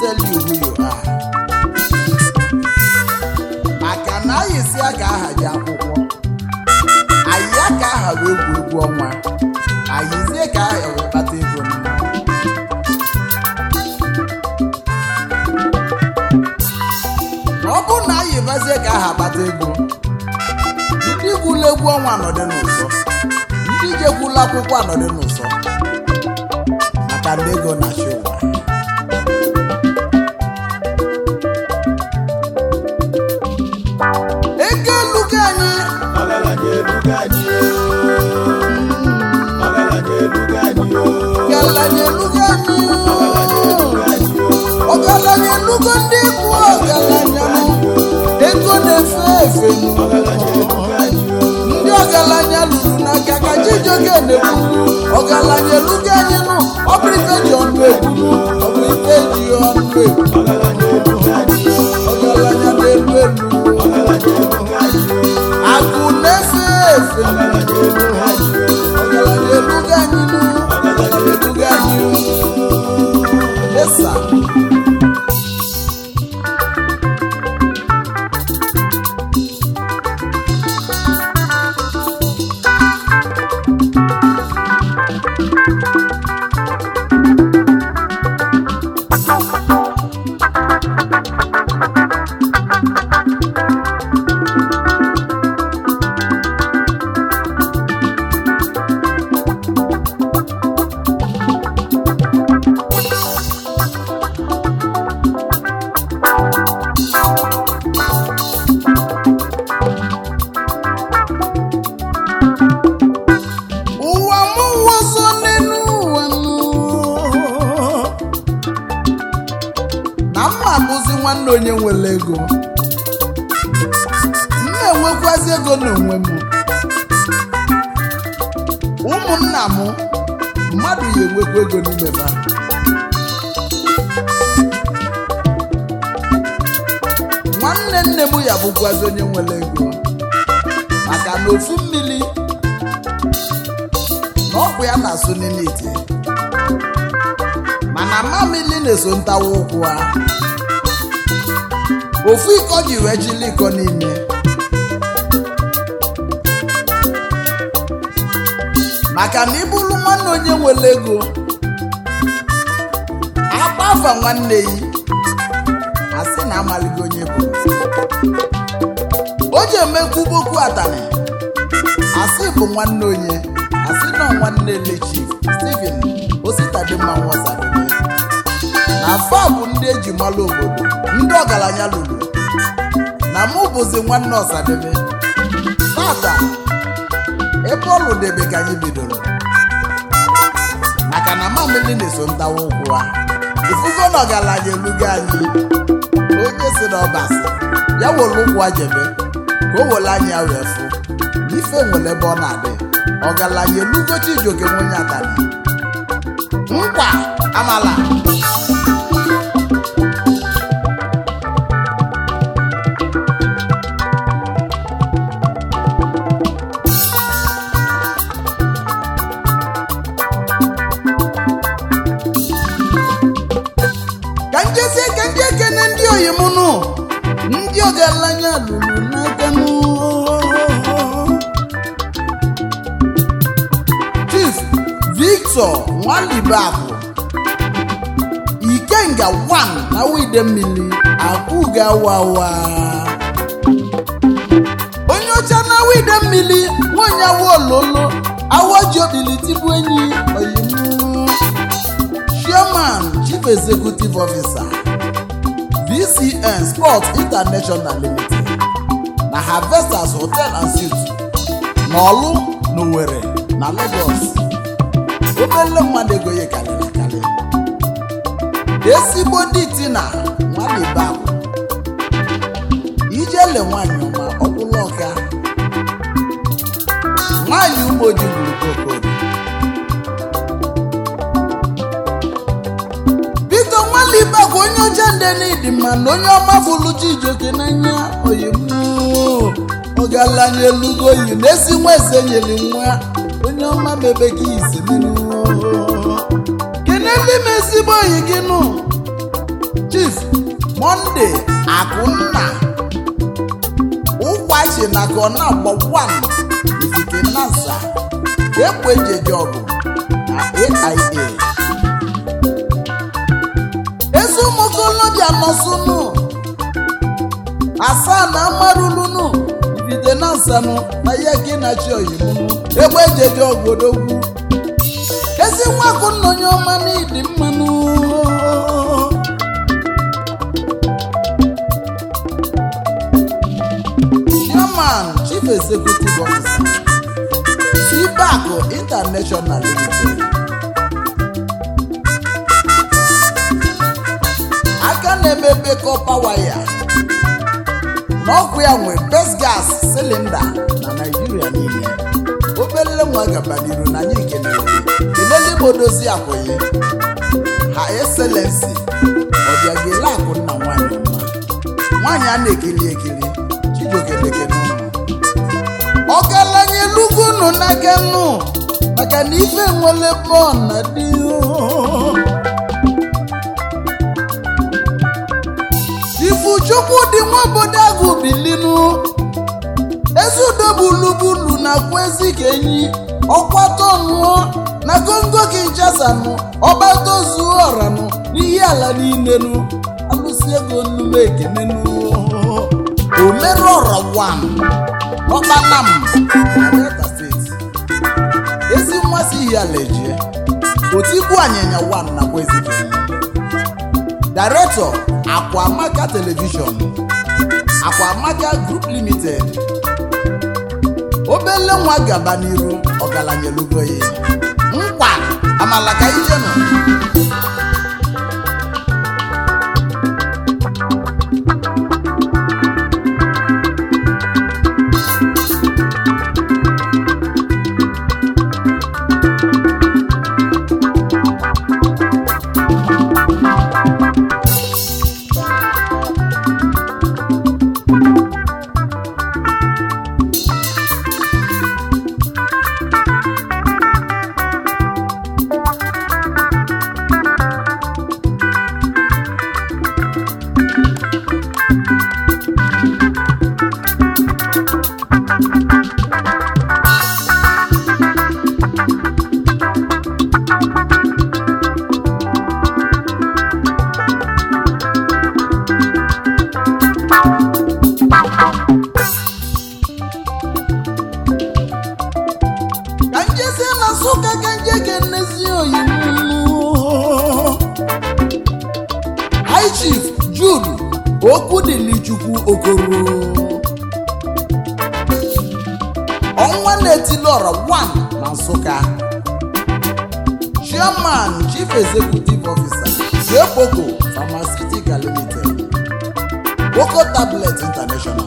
tell you who you are maka na anyị si ka aha gị akwụkwọ anyị ya ka aha wee egwu egwu ọnwa anyị zie ka aha wee kpata ego mma ọ bụrụ na anyị bazie ka aha kpata ego ndị gwụla egwu ọnwa anọdị n'ụzọ ndị jekwula akwụkwọ anọdị n'ụzọ maka ndị ego na-achị ụwa ego elugo anyị ọgaranya elugo anyị ọgaranya elugo anyị ọgaranya elugo anyị ọgaranya elugo ndị bụ ọgaranya nụ. ego na-efe efe nụ. ndị ọgaranya lụrụ n'aka ka Chijioke na-ekwu ọgaranya elugo anyị nụ ọ bụ ife ji ọnụ ekwu nụ. ọ bụ ife ji ọnụ ekwu ọgaranya na-elu elu akụ na-efe efe nụ. ọgaranya elugo anyị nụ ọgaranya elugo anyị nụ. Esa. ụwa mụ wọzọ n'elu ụwa nụ. na mma abụzi nwanne onye nwere ego m na-enwekwazi ego n'onwe m ụmụnna m mmadụ ya enwekwa ego n'ime ha nwanne nne m ya bụkwazi onye nwere ego maka na ofu mmiri na ọgwụ ya na-asụ n'ime ite mana mamili na-eso ntawa ụkwụ ha ofu iko ji wee jili iko n'ime maka na ịbụrụ nwanne onye nwere ego agbafa nwanne yi asị na amaligo onye bụ o ji emekwu boko atani asị bụ nwanne onye asị nọ nwanne lechi steven ositadimma nwọsadebe na fa bụ ndị eji malụ obodo ndị ọgaranya lụrụ na mụ bụzi nwanne ọsadebe tata ebe ọlụ debe ka anyị bidoro maka na mamili na-eso ntawa ụkwụ ha ifugo na ọgaranya elugo anyị onye si na ọbasi ya were ụkwụ ajebe ka o were anya ya wee fụ ife nwere ebe ọ na-adị ọgaranya elugo Chijioke nwenye atani nkwa amala ka njezie ka ndị ekene ndị oyimụnụ ndị ọgaranya lụrụ n'aka nụ chief victor nwalibakụ ikenga 1 na wide mmiri akwụgawawa onye ọcha na wide mmiri nwanyị awololo awojobili tibu enyi oyimu chairman chief executive officer vcn sports international limited na harvesters hotel and suites n'ọlụ n'Owerri na lagos obele mmadụ ego ya karịrị akarị ezigbo ndị tina nwalibabụ ijele nwanyị ọma ọkwụlụ ọka nwanyị umoji gburu kokoro biko nwalibabụ onye ọcha ndenidi ma na onye ọma fụlụ Chijioke n'anya oyimu ọgaranya elugo yi na-esi nwa eze nyere nwa onye ọma mebe gị isi n'ihu kene ndị m ezigbo oyi gị nụ chief monde akụnna ụkwachi na kọna gbọkwan izike nasa ekwe jeje ọgụ na aia ezi ụmụkolobịa nọsụnụ asaa na amarulunu ibide na nsanụ na ya gị na chi oyimunu egbe jeje ogodogwu ezi nwakụnna onye ọma n'ịdị mmanụ chairman chief executive officer cbac international limited aka na-emebe kọpa waya n'ọkụ ya nwe best gas cylinder na naijiria niile obele nwa gabaniru na anyị kelere kelele modozi akwụghị ha excellency ọbịagele akụ nna nwanyị mma nwaanyị a na-ekiri ekiri chijiokeleke n'ụlọ ọgaranya elugo unu n'aka nnu maka na ife nwere bọọ na dị ifuchukwu dị nwa obodo agụ bilinu ezudobulubulu na kwezi ka enyi ọkwatọnụọ na gongo kinchasanụ ọgbatozuo ọranụ n'ihe ala niilenu alụsi ego nnume ekenenu omerọrọ wan ọkpanam na delta steeti ezi mmasị ihe ala ejie otigbu anyịnya wan na kwezi ka enyi director akwamaka television akwamaka group limited obele nwa gaba n'iru ọgaranya elugoyi nkwa amala ka ije nọ ka njezi na nsụka ka nje ga-enezi oyimu high chief jude okwudilichukwu okoro ọnwa na-etilọrọ 1 na nsụka chairman chief executive officer jepoko pharmaceutical limited boko tablet international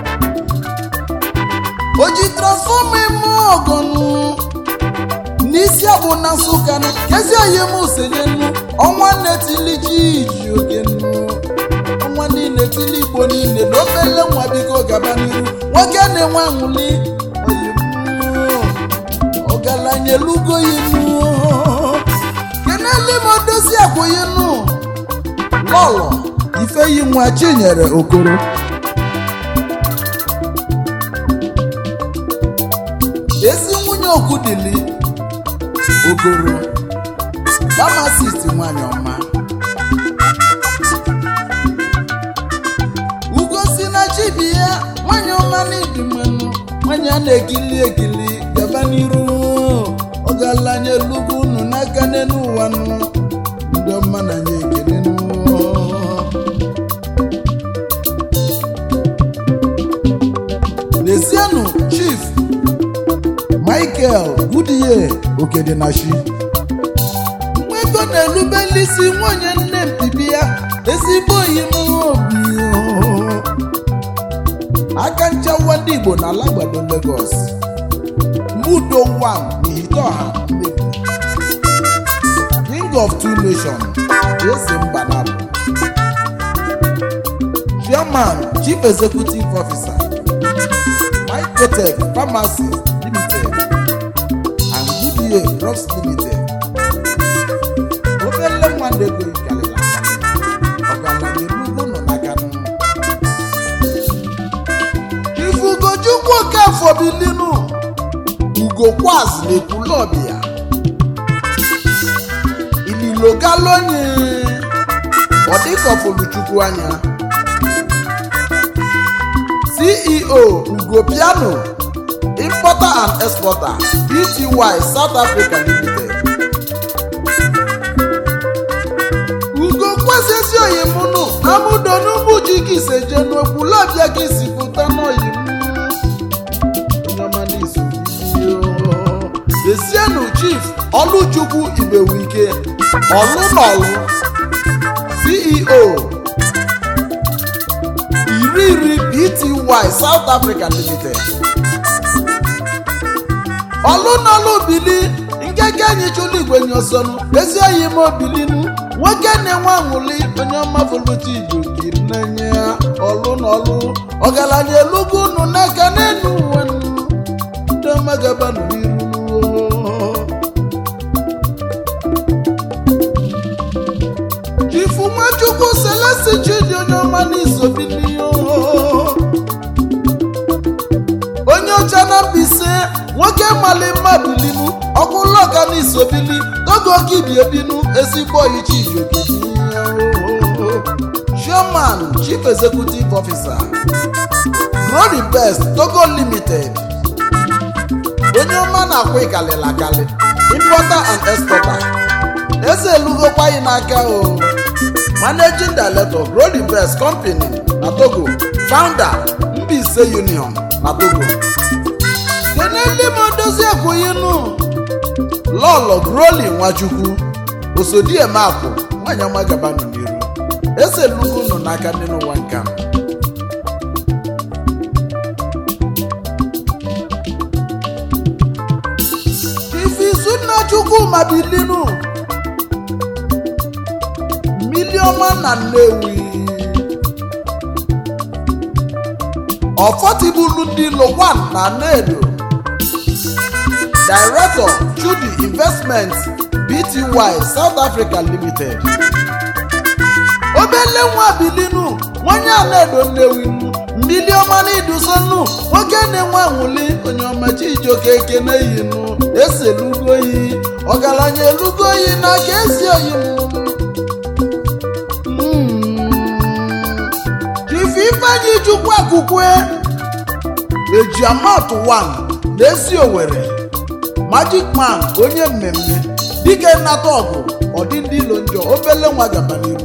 o ji transfọma eme ọgọnụ n'isi abụ na nsụka nụ kezi onye m senyenu ọnwa na-etili ji iji oge nnu ọnwa niile tili igbo niile na obele nwa biko gaba n'iru nwoke na-enwe anwụli oyimụ ọgaranya elugo yinu kenele m odozi akwụyinu lọlọ ifeyi nwa chinyere okoro ezi nwunye okwudili ogoro famasist nwanyị ọma ugosi na chibi ya nwanyị ọma n'ịdị mmanụ nwanyị a na-egili egili gaba n'iru ọgaranya elugo unu n'aka n'elu ụwa nụ ndị ọma na nye ekele nụ lezienụ chief michael goodyear okedenashi nwego na-erubeli isi nwunye nne mpibi ya ezigbo oyi m obi o. aka nchawa ndị igbo na alagbado lagos mudo 1 n'ihiteọha mmebi king of two nations eze mba nabụ chairman chief executive officer Mycotech Pharmacy Limited and Goodyear Drugs Limited. Obele mmadụ ego ikalịla ọgaranya elugo nọ bilinu ugokwaz na-ekwulọbịa ililogalonye ọdịkọfuluchukwu anya ceo ugo piano importer and exporter bty south africa limited ugo kwesịsị oyimunu amụdonugbu ji gị seje n'okwulọbịa gị si pụta n'oyimu desienu chief ọlụchukwu igbewike ọlụnọlụ ceo iri iri bty south africa limited ọlụnọlụ bili nkeke anyị chụlụ igwe nyosonu ezi oyi m obilinu nwoke na-enwe aṅụli onye ọma foluti igbo kiri na-enye ya ọlụnọlụ ọgaranya elugo unu n'aka n'enu uwe nu ndị ọma gabanụ n'iru chifu nwachukwu selesi chidi onye ọma n'isobili onye ọcha na mbise nwoke mali mma bilinu ọkụlọka n'isobili togo kibiebinu ezigbo oyichi chairman chief executive officer glory best togo limited onye ọma na-akwụ ịkalịla akali importer and exporter eze elugokwaghị n'aka o managing director glory best company na togo founder Mbaise union na togo kene ndị ma dozie ekwughinu lọlọ groli nwachukwu osodiemakụ nwanyị ọma gabanụ n'iru eze lugo nọ n'aka ndị n'ụwa nka ifizunna chukwuma bilinu miliọma na nnewi ọfọtibulu ndị lowan na nedo director chudi investment bty south africa limited obele nwa bilinu nwanye anaedo nnewinu mmili ọma na idusonu nwoke na-enwe anwụli onye ọma chijioke ekene yinu eselugoyi ọgaranya elugoyi n'aka ezi oyinu chifu ifeanyi chukwu akụkwe ejiamatụ 1 na-esi owere magic man onye mmemme dike nnata ọgụ ọdị ndị ilo njọ obele nwa gaba n'iru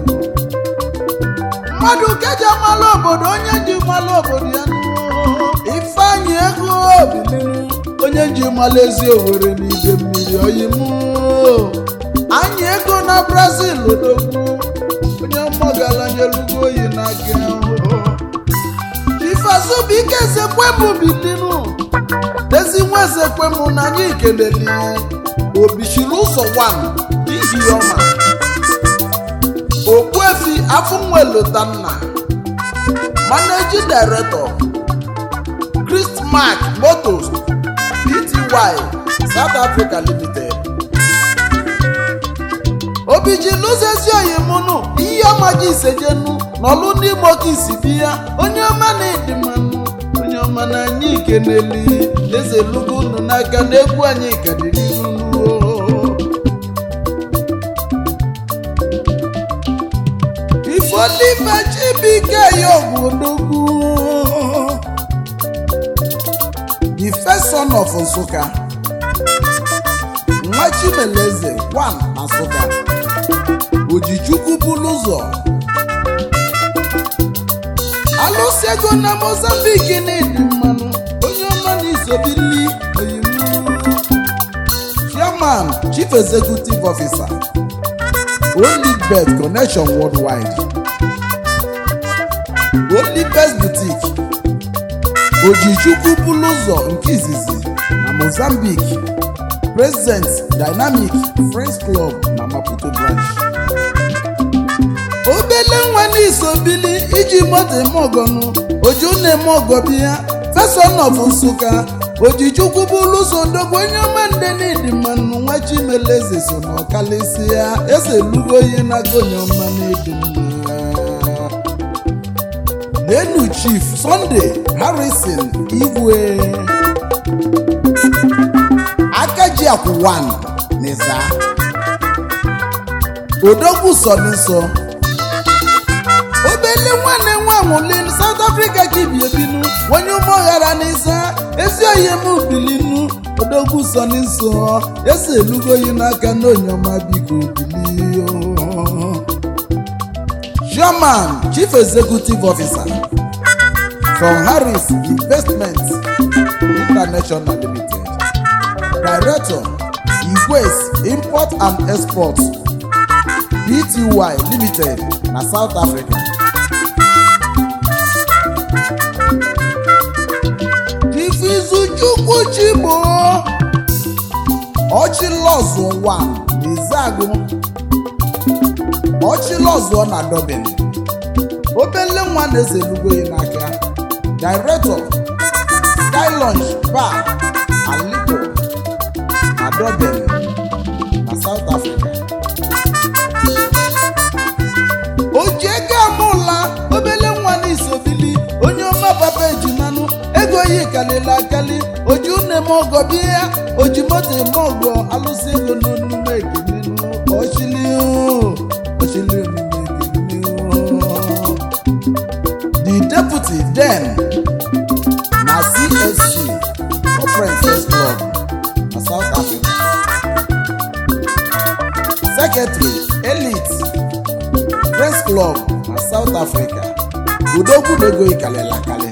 mmadụ keja mala obodo onye ji mala obodo ya ifeanyi ego obilinu onye ji mala ezi owere n'ide mmiri oyimu anyị ego na brazil odogwu onye mmọgalanya elugo oyi n'aka ifeazụbụike ezekwemụ bilinu ezi nwa ezekwemụ na anyị keleli obichiri ụzọ 1 n'ihi ọma okpuefi afụnwelotanna managing director christmark motors pty south africa limited obichilụzezi oyimụnụ ihe ọma gị isejenu n'ọlụ ndị imo ka isi bi ya onye ọma na-edi mmanụ onye ọma na anyị keneli eze lugo unu n'aka na egwu anyị kadịrị unu ifolife chibike ya ogwodogwu the first son of nsụka nwa chimeleze 1 na nsụka ojichukwu bulu ụzọ alụsị ego na mozambik na-edi mmanụ onye ọma na izobili oyimu chairman chief executive officer only bet connection worldwide only best boutique ojichukwu bulu ụzọ nke izizi na mozambique president dynamic friends club na maputo branch obele nwa n'isobili iji moto eme ọgọnụ oju na-eme ọgọ biya feson of nsụka ojichukwu bụlụ ụzọ ndogbo onye ọma nde n'ịdị mmanụ nwa chimeleze so na ọkalịsị ya eze lugo ihe na-aga onye ọma n'ịdị mma n'enu chief sunday harrison igwe akaji akwụwan n'iza odogwu sọ n'iso obele nwanne nwa nwụlin south africa ka ibi ebinu onye ụmụghara n'isa ezi oyi m bilinu odogwu sọ n'iso esi elugoyi n'aka n'onyoma biko bilio chairman chief executive officer from harris investments international limited director igwes import and export bty limited na south africa ifizuchukwu chigbo ọchịlọzụ 1 n'izagụ ọchịlọzụọ na dobin obele nwa na-ezelugo ya n'aka director sky lunch bar and liquor na dobin na south africa ojiego amụla obele nwa n'isobili onye ọma papa ejimanụ ego yi kalili akali oji une m ọgọ bịa oji moto eme ọgọ alụsị ego n'onume ekenenu ọchili ọchili onume ekenenu the deputy then na csc corporate first club na south africa secretary elite press club na south africa udogwu na ego ikalịla akali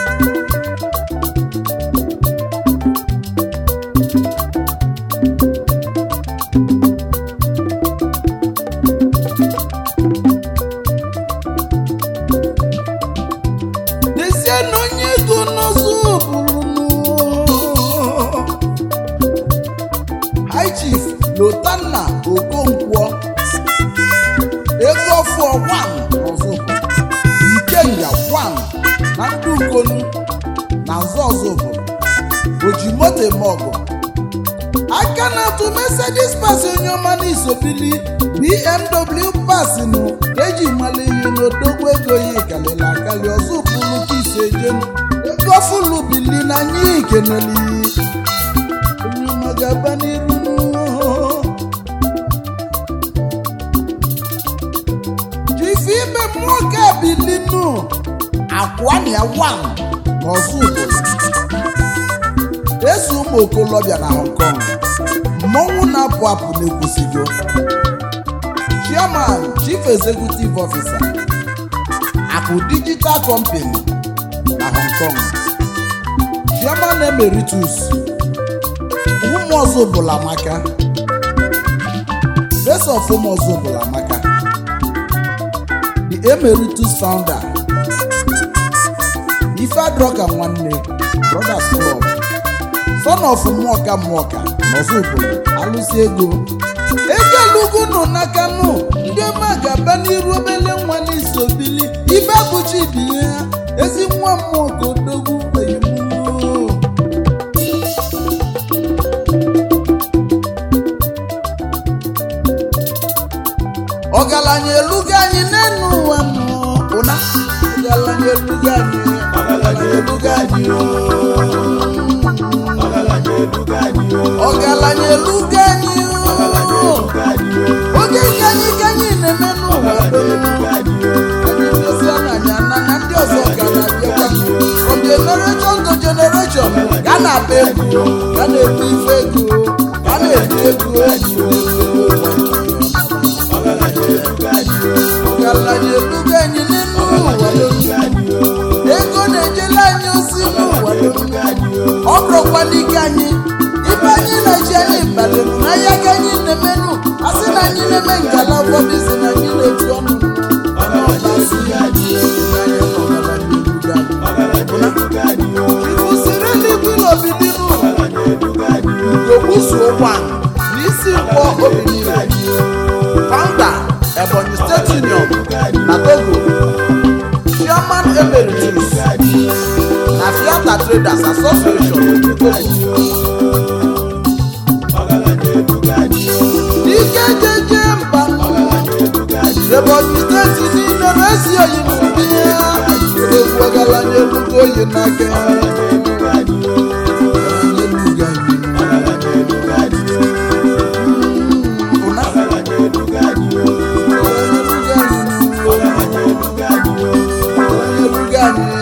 n'ezie na onye ego n'ọzọ bụrụ high chief lotanna okonkwo ego ọfụ wan n'ọzọ bụrụ ikenga wan na ndị ukonu na nzọ ọzọ bụrụ oji moto eme ọgụ aka na-atụ mercedes pas onye ọma n'isobili bmw pasinu eji mala ihe n'odogwu ego ya kalịla akali ọzọ pụrụ ka isi ejenu ego fulu bili na anyị ikeneli onye ọma ga-aba n'iru jifi ime mmụọ ka bilinu akwania wan n'ọzọ obodo eso ụmụ okolobịa na hong kong mmọnwụ na-apụ apụ na-ekwusigo chairman chief executive officer akụ digital company na hong kong chairman emeritus ụmụ ọzọ bụla maka best of ụmụ ọzọ bụla maka the emeritus founder ife adroka nwanne brothers club son of mmụọka mmụọka n'ọzọ obodo alụsị ego ego elugo nọ n'aka nụ ndị ọma ga-aba n'iru obele nwa n'iso bili ibe abụchi bi ya ezi nwa mmụọka odogwu oyimuo ọgaranya elugo anyị n'enu ụwa nọ ụna ọgaranya elugo anyị ọgaranya elugo anyị o ọgaranya elugo anyị o ọgaranya elugo anyị ọgaranya elugo anyị o oge nke anyị ka anyị na-eme n'ụwa ọgaranya donu elugo anyị o anyị dozie n'anya na na ndị ọzọ ka na-abịakwa from generation to generation ka a na-akpa egwu ka a na-ekwu ife ego ka a na-ekwu ego ọgaranya elugo anyị o ọgaranya elugo anyị n'elu ụwa donu anyị o ego na-ejela anyị ozi n'ụwa donu elugo anyị o ọ bụrụkwa n'ike anyị ibe anyị na-eji anyị badoro n'ahịa ka anyị na-emenụ a sị na anyị na-eme ngala ụfọdụ si na anyị na-etu ọnụ ọgaranya elugo anyị o ọgaranya elugo anyị o kwụsịrị eluigwe n'obidinu ọgaranya elugo anyị o gogbuzuo nwa n'isi mkpọ obi niile founder ebonyi state union na togo chairman emeritus na fiata traders association nke togo ọgaranya elugo anyị o ike jeje mba ebonyi steeti niile na-esi oyi n'ụdị ya egwu ọgaranya elugo oyi n'aka anyị